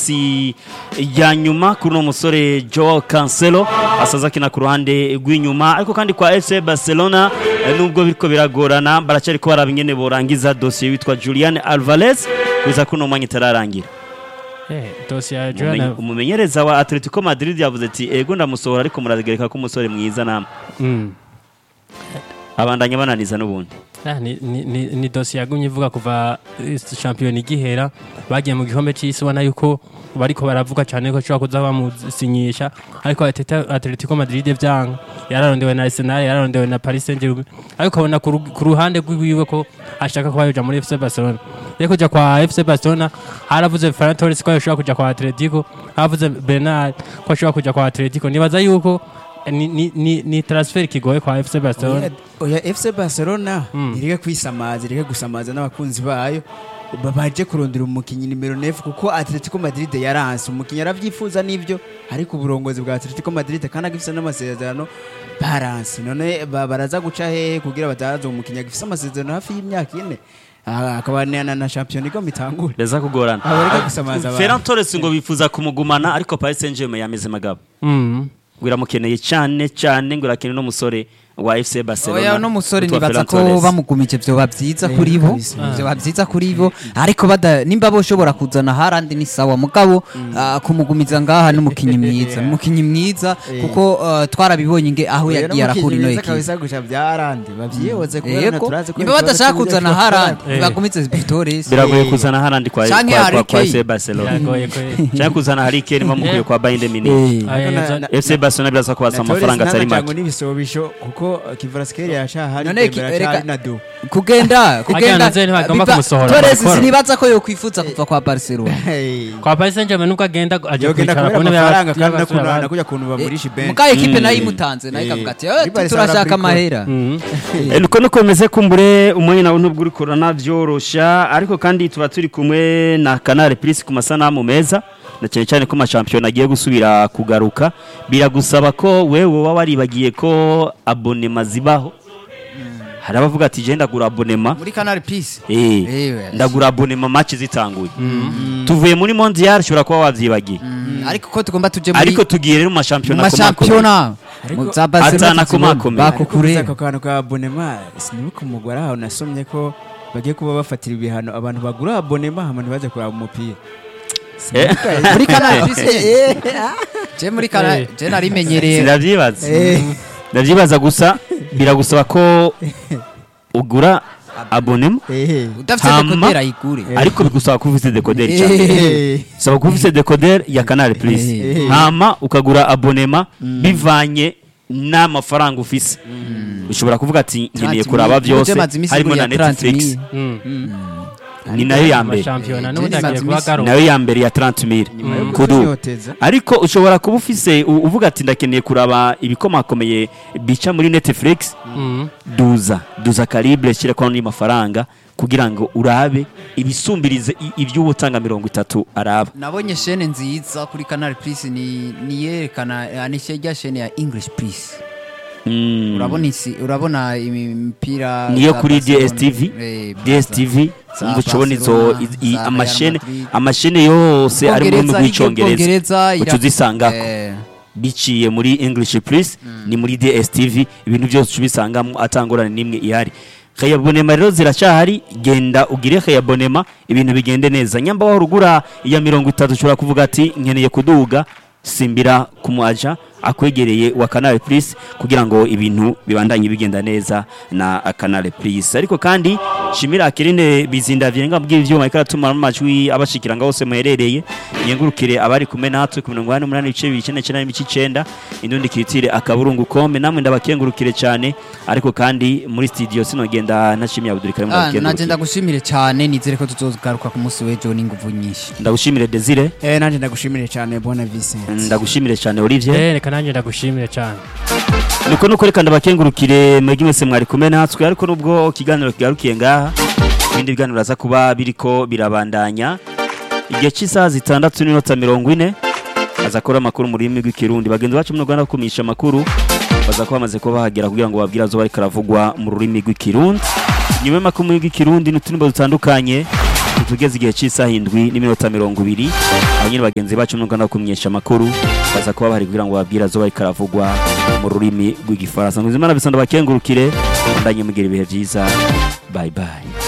minsi ya nyuma kuri uno musore Joao Cancelo asaza akina ku ruhande rw'inyuma ariko kandi kwa FC Barcelona eh, nubwo biriko biragorana baracyariko baraba ingene borangiza dosiye witwa Julian Alvarez kuza kuno mwanya itararangira Eh, dosiye ya Umumenye- Joana umumenyereza wa Atletico Madrid yavuze ati ego ndamusohora ariko muragereka ko umusore mwiza namwe Mm. abandanya bananiza n'ubundi Ah, ni, ni, ni, ni dosiye yagumye ivuga kuva eh, shampiyona igihera bagiye mu gikombe c'isi ubona yuko bariko baravuga cyane ko ashobora kuza bamusinyisha ariko Atleta- Atletico Madrid vyanga yararondewe na Arsenal yararondewe na Paris Saint-Germain ariko abona ku ru- ku ruhande rwiwe ko ashaka kuba yoja muri FC Barcelona rero kuja kwa FC Barcelona haravuze Ferran Torres ko yoshobora kuja kwa Atletico haravuze Bernard ko ashobora kuja kwa Atletico nibaza yuko eh, ni, ni, ni, ni transfer kigoye kwa FC Barcelona oya FC Barcelona Mm. ireke kwisamaza ireke gusamaza n'abakunzi bayo ba- baje kurondera umukinnyi nimero 9 kuko Atletico Madrid yaranse umukinnyi aravyifuza n'ivyo ariko uburongozi bwa Atletico Madrid kandi agifise n'amasezerano baranse none ba- baraza guca hehe kugira bataza umukinnyi agifise amasezerano hafi y'imyaka ine Ah, akaba na na champion igomba itangure reza kugorana abareka gusamaza abantu Ferran Torres ngo bifuza kumugumana ariko Paris Saint-Germain yameze magabo mm. ngo iramukeneye cyane cyane ngo irakeneye n'umusore wa FC Barcelona oya no musore witwa nibaza Ferran ko Torres. bamugumije vyoba vyiza Eh, kuri bo kabisa. vyoba vyiza kuri bo ariko bada nimba boshobora kuzana harandi ni sawa mugabo ah, kumugumiza ngaha n'umukinyi mwiza n'umukinyi mwiza Eh. kuko ah, twarabibonye nge aho Oya, yagiye arakura n'umukinnyi ino mwiza ekipe kabisa guca byarandi bavyihoze kubera yego turazi ko nimba ibibazo badashaka by'uburyo kuzana bwa harandi Eh. bagumize Torres biragoye Eh. kuzana harandi kwa Canke kwa, kwa, Harry kwa Kane. FC Barcelona biragoye ko cyangwa kuzana Harry Kane bamukuye kwa Bayern Munich Eh, Aya, ariko na- yaza- na- FC Barcelona biraza kubasa amafaranga atari make n'ibisobisho kuko Kivaraskeli yashahari None ki- Dembele ereka- acahari na do kugenda kugenda naze ntibagomba biva- kumusohora, Torres barakora. sinibaza ko yokwifuza kuva kwa Barcelona Hey. kwa Paris Saint-Germain nubwo agenda aje yogenda kwicara kubera ku ntebe amafaranga kandi y'abasore nakuna- abandi. nakuja kuntu bamurisha ibenshi muga ekipe Mm. nayo imutanze nayo Eh. ikavuga ati Muri "Eh, Barca turashaka barabriko." amahera Mhm. Eh, nuko nuko bimeze kumbure umwanya nawe ntubwo uri kurana byorosha ariko kandi tuba turi kumwe na Canal Plus ku masanamu meza na cyane cyane ko amashampiyona agiye gusubira kugaruka biragusaba ko wewe waba waribagiye ko abonema zibaho hari abavuga ati je ndagura abonema muri Canal Plus eh Eh, ndagura abonema match zitanguye tuvuye muri mondial ushobora kuba wavyibagiye Mm, ariko ko tugomba tuje muri ariko tugiye rero mu mu mashampiyona mashampiyona Ariko- mu za Barcelona Atana tuzibona, kumakomera. ariko bakukure gusa ako kantu ka abonema sinibuka umugore aho nasomye ko bagiye kuba bafatira ibihano abantu bagura abonema hama ntibaze kuraba umupira Eh. muri Canal Plus je muri Canal Eh. je narimenyereye ndavyibaza Eh. ndavyibaza gusa biragusaba ko ugura abonema Ehe. udafite Hama- dekodera ayigure ariko bigusaba kuba ufite dekoderi Eh. cyane Eh. saba kuba ufite dekoderi ya canal plus Eh. hama ukagura abonema bivanye n'amafaranga ufise ushobora kuvuga ati nkeneye 30 kuraba mil. byose Uje maze iminsi harimo na igura 30 netflix mil. Mm. ni nayo ya mbere amashampiyona n'ubundi Jenny agiye kuba Mazimisi. agaruka nayo ya mbere ya 30 mil Nyuma yo kudu kuzinyoteza. ariko ushobora kuba ufise u- uvuga ati ndakeneye kuraba ibikomakomeye bica muri netflix Mhm. duza duza calibre shyira kwa ni mafaranga kugira ngo urabe ibisumbirize i- iby'uwo utanga mirongo itatu araba nabonye shene nziza kuri Canal Plus ni niyerekana ni rya shene ya English Plus Mm. urabona isi urabona imipira niyo za kuri Barcelona, DSTV eh, DSTV za umva ucubona izo Barcelona, i- i- za Real amashene Madrid. amashene yose ari mu rurimi Ubwongereza, rw'icyongereza Ubwongereza, uca ira- uzisangako eh, biciye muri english plus ni muri DSTV ibintu byose uca ubisangamo atangorane n'imwe ihari khayabonema rero ziracyahari genda ugire khayabonema ibintu bigende neza nyamba wahora ugura iya mirongo itatu ushobora kuvuga ati nkeneye kuduga simbira ku muaja akwegereye wa Canal Plus kugira ngo ibintu bibandanye bigenda neza na Canal Plus ariko kandi shimira akirinde bizinda vyenga mbwira ivyuma ikaratuma amajwi abashikira ngaho se muherereye yengurukire abari kumwe natwe ku 88 bice bicene cyane n'imici 9 indundi kiritire akaburungu kome namwe ndabakengurukire cyane ariko kandi muri studio sinogenda ntashimiye Abdul Karim ah, naje ndabakengurukire ndagushimire cyane nizere ko tuzogaruka ku munsi w'ejo n'inguvu nyinshi ndagushimire Desire Eh, nanje ndagushimire cyane bona Vincent ndagushimire cyane Olivier Eh, reka nanjye ndagushimire cyane niko nuko reka ndabakengurukire mwebwe mwese mwari kumwe natwe ariko nubwo ikiganiro kigarukiye ngaha ibindi biganiro biraza kuba biriko birabandanya igihe cy'isaha zitandatu n'iminota mirongo ine aza akora amakuru mu rurimi rw'ikirundi bagenzi bacu mu rwanda bakumisha amakuru baza kuba bamaze kuba bahagera kugira ngo babwire azoba ariko aravugwa mu rurimi rw'ikirundi nyuma y'amakuru mu rurimi rw'ikirundi n'uturimbo dutandukanye tugeze igihe cy'isaha indwi n'iminota mirongo ibiri abo nyine bagenzi bacu n'ubwo no kumenyesha amakuru baza kuba bahari kugira ngo babwire azoba ariko aravugwa mu rurimi rw'igifaransa ngo izimana bisonda bakengurukire ndanye mugira ibihe byiza bye bye